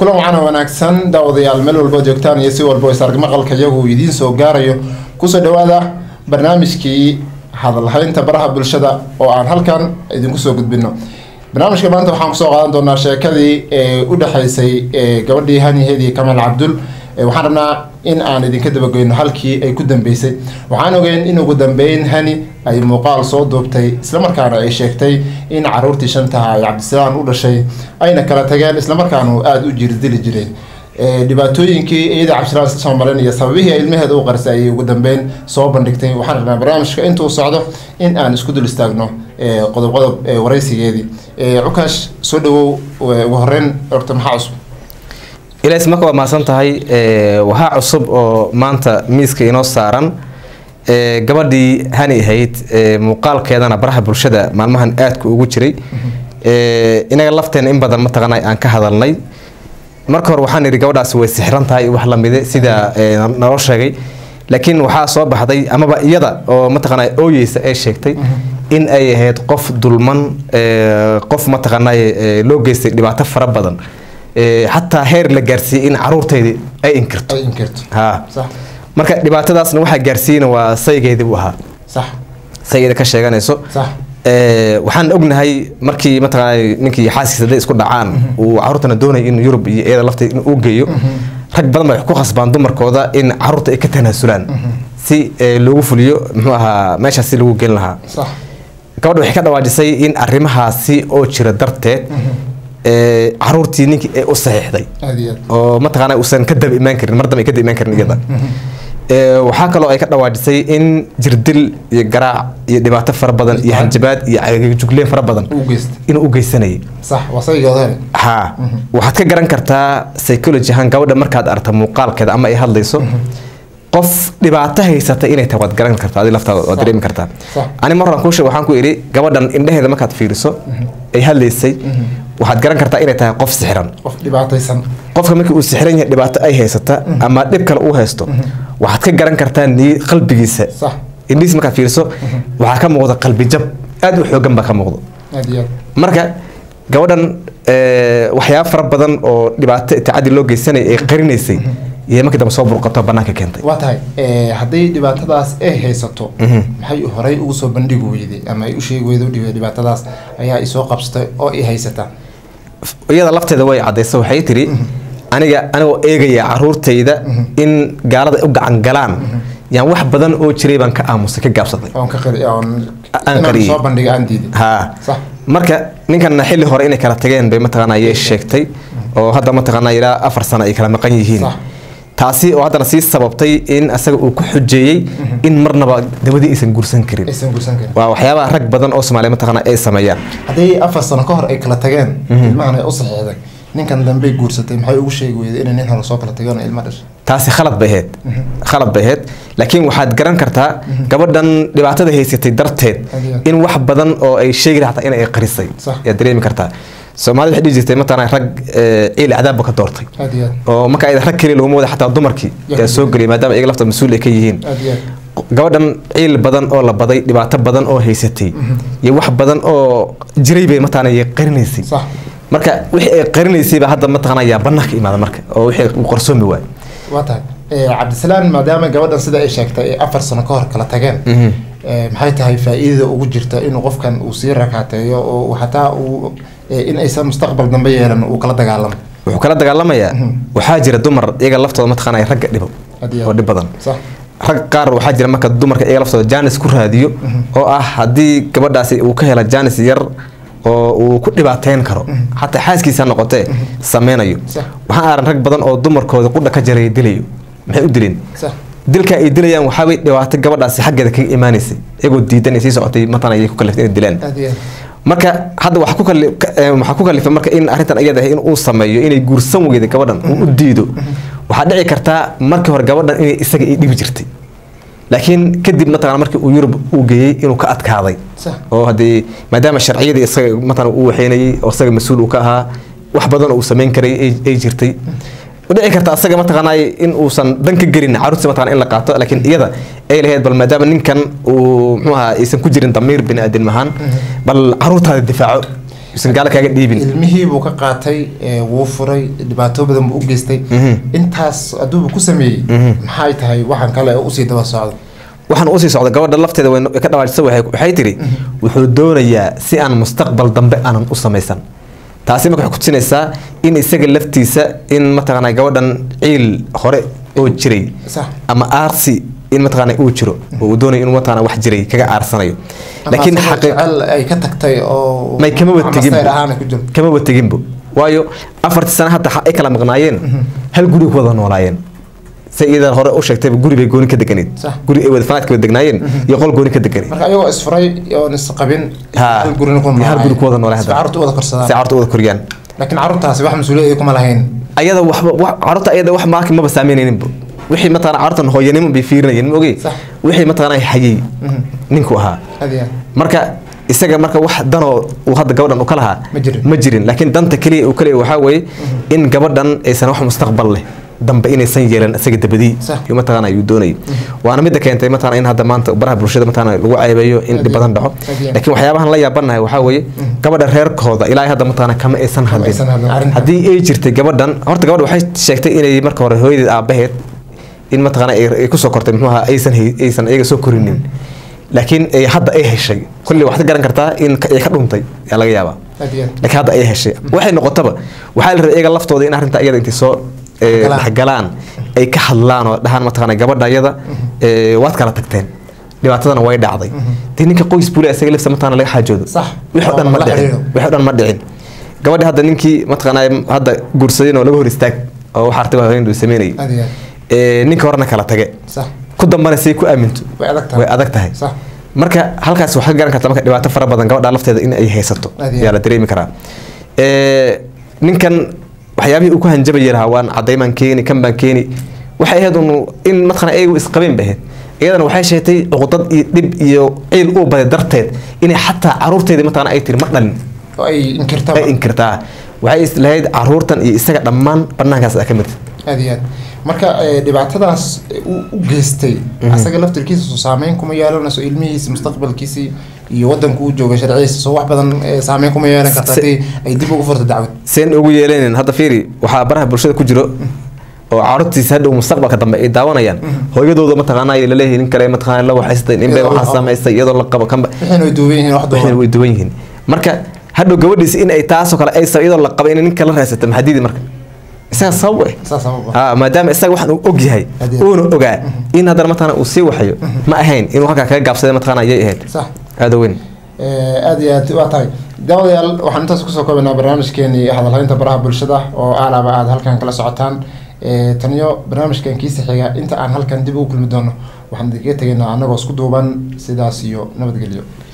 kulan wacan oo wanaagsan daawadayaal meel walba joogtaan iyo si walba is arg maqalka iyagu idiin soo gaarayo kusoo dhawaada barnaamijkii hadalhaynta baraha bulshada oo aan halkan idinku soo gudbino barnaamijka maanta waxaan kusoo qaadan doonaa sheekadii ee u dhexaysay gabadhii haniheedii kamaal cabdul waxaan rabnaa in aan idinka dabagoyno halkii ay ku dambeysay waxaan ogeyn in ugu dambeyn hani ay muuqaal soo duubtay islamarkaana ay sheegtay in caruurtii shantaha ay cabdisalaan u dhashay ayna kala tageen islamarkaana aada u jirdili jireen dhibaatooyinkii iyada cabdisalaan isla soo mareen iyo sababihii ilmaheeda u qarisay ayay ugu dambeyn soo bandhigtay waxaan rabnaa barnaamijka intuu socdo in aan isku dul istaagno qodob qodob waraysigeedii cukaash soo dhawow ugu horeyn doctor maxaa cusub ilaas marka waa mahadsan tahay waxaa cusub oo maanta miiska inoo saaran gabadhii hani ahayd muuqaalkeedana baraha bulshada maalmahan aadka ugu jiray inaga lafteena in badan mataqaana aan ka hadalnay marka hore waxaan idhi gabadhaasi way sixran tahay wax lamide sida naloo sheegay laakiin waxaa soo baxday amaba iyada oo mataqaana ooyeysa ay sheegtay in ay ahayd qof dulman qof mataqaana loo geystay dhibaato fara badan xataa heer la gaarsiiyey in caruurteydii ay inkirto ay inkirto ha sax marka dhibaatadaasna waxaa gaarsiiyeyna waa saygeedii u ahaa sax saygeeda ka sheeganayso sax waxaan ognahay markii mataqaana ninkii xaaskiisa hadday isku dhacaan uu caruurtana doonaya in yurub iyo iyada lafteeda in uu geeyo rag badan bay ku khasbaan dumarkooda in caruurta ay ka tanaasulaan si loogu fuliyo muxuu ahaa meeshaas si lagu gelin lahaa sax gabadha waxay ka dhawaajisay in arrimahaasi oo jira darteed caruurtii ninkii ay u saxiixday aad iyo aad oo mataqaana uusan ka daba imaan karin mar dambe ay ka daba imaan karin iyada waxaa kaloo ay ka dhawaajisay in jirdil iyo garaac iyo dhibaato fara badan iyo hanjabaad iyo cagajugleen fara badan u geystay inuu u geysanayay sax waa saygeeda hele ha waxaad ka garan kartaa psychology ahaan gabadha markaad aragta muuqaalkeeda ama ay hadlayso qof dhibaato haysata inay tahay waad garan kartaa adi laftaada waad dareemi kartaa Sax. ani mar horan kuushe waxaan ku idhi gabadhan indheheeda markaad fiiriso ay hadlaysay waxaad garan kartaa inay tahay qof sixiran qof dhibaataysan qofka markii uu sixiran yahay dhibaato ay haysata ama dhib kale uu haysto waxaad ka garan kartaa nii qalbigiisa sax indhihiis markaad fiiriso waxaa ka muuqda qalbi jab aad u xoogan baa ka muuqda aad iyo aad marka gabadhan waxyaaba fara badan oo dhibaato tacadi loo geysanaya ay qarinaysay iyo markii dambe soo burqato banaanka keentay waa tahay hadday dhibaatadaas ay haysato maxay horey ugu soo bandhigi weyday ama ay u sheegi weyday u dhibay dhibaatadaas ayaa i soo qabsatay oo i haysata iyada lafteeda way cadaysa waxay tiri aniga anigoo eegaya caruurtayda in gaalada ay u gacan galaan yaan wax badan oo jiray baan ka aamusay ka gaabsaday oon ka qari oon Aan inaan qariyey. soo bandhiga aan diiday ha sax marka ninkanna xilli hore inay kala tageen bay mataqaana ayay sheegtay oo hadda mataqaana ilaa afar sano ay kala maqan yihiin Sax. taasi oo haddana sii sababtay in asaga uu ku xujeeyey in marnaba dabadii aysan guursan karin aysan guursan karin waa waxyaabaha rag badan oo soomaaliya mataqaana ay sameeyaan hadday afar sano ka hor ay kala tageen ilmahan ay u saxiixday ninkan dambey guursatay maxay ugu sheegi weyday inay nin hore soo kala tageen oo ilma dhashay taasi khalad bay ahayd khalad bay ahayd laakiin waxaad garan kartaa gabadhan dhibaatada haysatay darteed Adiga. in wax badan oo ay sheegi lahataa in ay qarisay Sax. ayaad dareemi kartaa soomaalida waxay dhihi jirtay mataqaana rag eh, ciil cadaabba ka doortay aad iyo aad oo marka ay rag keliya laguma wada xataa dumarkii Ya. yaa soo geliyay maadaama iyaga lafta mas-uul ay ka yihiin aad iyo aad gabadhan ciil badan oo la baday dhibaato badan oo haysatay iyo wax badan oo jiray bay mataqaana ay qarinaysay sax marka wixii ay qarinaysay baa hadda mataqaana yaa banaanka imaada marka oo wixii uu qarsoomi waay waa tahay cabdisalaan maadaama gabadhan sida ay sheegtay ay afar sano ka hor kala tageen eh, maxay tahay faa-iidada ugu jirta inuu qofkan uu sii rakaateeyo oo uu xataa uu eh, in aysan mustaqbal dambe yeelan uu kala dagaalamo wuxuu kala dagaalamayaa waxaa jira dumar iyaga laftooda mataqaana ay ragga dhibo Had iyo oo dhib badan sax rag qaar waxaa jira marka dumarka iyaga laftooda jaanis ku raadiyo oo ah haddii gabadhaasi uu ka hela jaanis yar oo uu ku dhibaateyn karo xataa xaaskiisa ha noqotee sameynayo Sax. waxaan aran rag badan oo dumarkooda qudha ka jaraya dilayo maxay u dileen sax dilka ay dilayaan waxaabay dhibaato gabadhaasi xaggeeda kaga imaanaysay iyagoo diidan ay sii socotay matan ayay ku kaliftay inay dilaan aad iyo aad marka hadda waxaa ku kali- ka- eh, waxaa ku kalifay marka in arrintan iyada ah in uu sameeyo inay guursan weyda gabadhan uu u diido waxaa dhici kartaa markii hore gabadhan inay isaga ay dhibi jirtay laakiin kadib mataqana markii uu yurub uu geeyey inuu ka adkaaday sax oo haddii maadaama sharciyadii isaga mataqana uu waxeynayay oo isaga mas-uul uu ka ahaa wax badan oo uu samayn karay ay ay jirtay dhici karta asaga mataqaanaa in uusan dan ka gelin caruurtii mataqana in la qaato laakiin iyada ay lahayd bal maadaama ninkan uu muxuu ahaa aysan ku jirin damiir bini aadam ahaan bal caruurtaada difaaco isan gaala kaaga dhiibin ilmihii buu ka qaatay ee, wuu furay dhibaato badan buu u geystay Mhm. intaas hadduuba ku sameeyey Mhm. maxay tahay waxaan kale oo usii daba socdo waxaan usii socda gabadha lafteeda way ka dhawaajisa waxay waxay tiri wuxuu doonayaa si aan mustaqbal dambe aanan u samaysan taasi marka waxay kutusinaysaa in isaga laftiisa in mataqaanaa gabadhan ciil hore oo jiray sax ama aarsi in mataqaanaa uu jiro oo uu doonayo inuu mataqaanaa wax jiray kaga aarsanayo Ama laakiin asagoo xaqiiq jecel ay ka tagtay oo may kamaba ama tegin sayr ahaan ay ku jirto kamaba teginbo waayo afartii sano hadda ay kala maqnaayeen hal guri ku wada noolaayeen say iyadan hore u sheegtayba guri bay gooni ka deganeed Sax. guri ay wada fanaadka wada degnaayeen iyo qol gooni ka deganeed marka ayagoo isfuray oon isqabin Ha. hal gurina ku Hal guri ku wada noolaa hadda hadda. carruurta u wada korsadaan si carruurta u wada koriyaan laakiin carruurtaasi wax mas-uuliyad ay kuma lahayn ayada waxba wax carruurta ayada wax maaki maba saameynayninbo wixii mataqaana carruurtan hooyanimo bay fiirinayeen ma ogey Sax. wixii mataqaana hayay ninku ahaa hadiya marka isaga marka wax danoo uu hadda gabadhan u ka lahaa Ma jirin. ma jirin laakiin danta keliya uu kaliya waxaa weeye in gabadhan aysan wax mustaqbal leh dambe inaysan yeelan isaga dabadii Sax. iyo mataqaana ayuu doonayay waana midda keentay mataqaana in hadda maanta baraha bulshada mataqaana lagu ceebeeyo in dhib badan dhaco Hadiya. laakiin waxyaabahan la yaabanahay waxaa weeye gabadha reerkooda ilaa hadda mataqaana kama aysan hadlin aysan hadlin arrintan. haddii ay jirtay gabadhan horta gabadha waxay sheegtay inay marka hore hooyadeed aabaheed in mataqaana ay ay kusoo kortay muxuu ahaa aysan hay- aysan iyaga soo korinin laakiin ay hadda ay heshay kulli waxaad garan kartaa in ka- ay ka dhuntay yaa laga yaabaa hadiya laakiin hadda ay heshay waxay noqotaba waxaa la rabay iyaga laftooda in arrinta iyada intay soo eh, Galaan. dhexgalaan ay ka hadlaan oo dhahaan mataqaana gabadha iyada eh, waad kala tagteen dhibaatadana way dhacday dee ninka qoys bule isaga lafsa mataqaana laga xaajoodo Sax. wixii o dhan ma La dhicin xiriiro. wixii o dhan ma dhicin gabadhi hadda ninkii mataqaana hadda guursadeen oo laga hor istaag oo wax artay haweendu sameynayay hadiya Eh, ninka horena kala tage sax ku dambana say ku aaminto way adag tahay way adag tahay sax marka halkaas waxaa garan karta marka dhibaato fara badan gabadha lafteeda in ay haysato Aad iyo yaa la dareemi karaa Eh, ninkan waxyaabihii uu ku hanjabayay lahaa waan cadaymaan keeni kan baan keeni waxay ahayd unu in mataqana ayagu isqabeen bay ahayd iyadana waxay sheegtay cuqdad iyo dhib iyo ciil uu baday darteed inay xataa caruurteedii mataqana ay tiri ma dhalin oo ay inkirtaba ay inkirtaa waxay is lahayd caruurtan iyo isaga dhammaan banaankaas aa ka mirta aad iyo aad marka eh, dhibaatadaas uu u geystay asaga laftirkiisa soo saameyn kuma yeelanayso ilmihiisa mustaqbalkiisii iyo wadanku uu jooga sharcigiisa soo wax badan eh, saameyn kuma yeelan karta Se- haddii ay dib ugu furto dacwad seen ugu yeelaneen hadda fiiri waxaa baraha bulshada ku jiro oo caruurtiisa hadhow mustaqbalka dambe ay daawanayaan hooyadooda mataqaana ay laleeyihiin nin kale mataqaana la waxaystay nin bay Iyadoo waxaa la- samaystay iyadoo la qabo kanba wixiina way duuban yihiin wax waxayna duuban way duwan yihiin marka hadhow gabadhiisa in ay taasoo kale ay iyadoo la qabo in ninka la raasata maxadiidi marka isaga sabab eh saas sababa ah maadaama isaga waxaan uu og yahay Haddii- uuna ogaa in haddana mataqaana uu sii waxayo ma ahayn inuu halkaa kaga gaabsaday mataqaana ayay ahayd sax aada weyn Eh, aad iyo aad waa tahay daawadayaal waxaan intaas kusoo koobaynaa barnaamijkeenii hadalhaynta baraha bulshada oo aalaaba aad halkan kala socotaan Eh, taniyo barnaamijkan kiisa xiga inta aan halkan dib ugu kulmi doono waxaan idinkaga tegaynaa annagoo isku duuban sidaas iyo nabadgelyo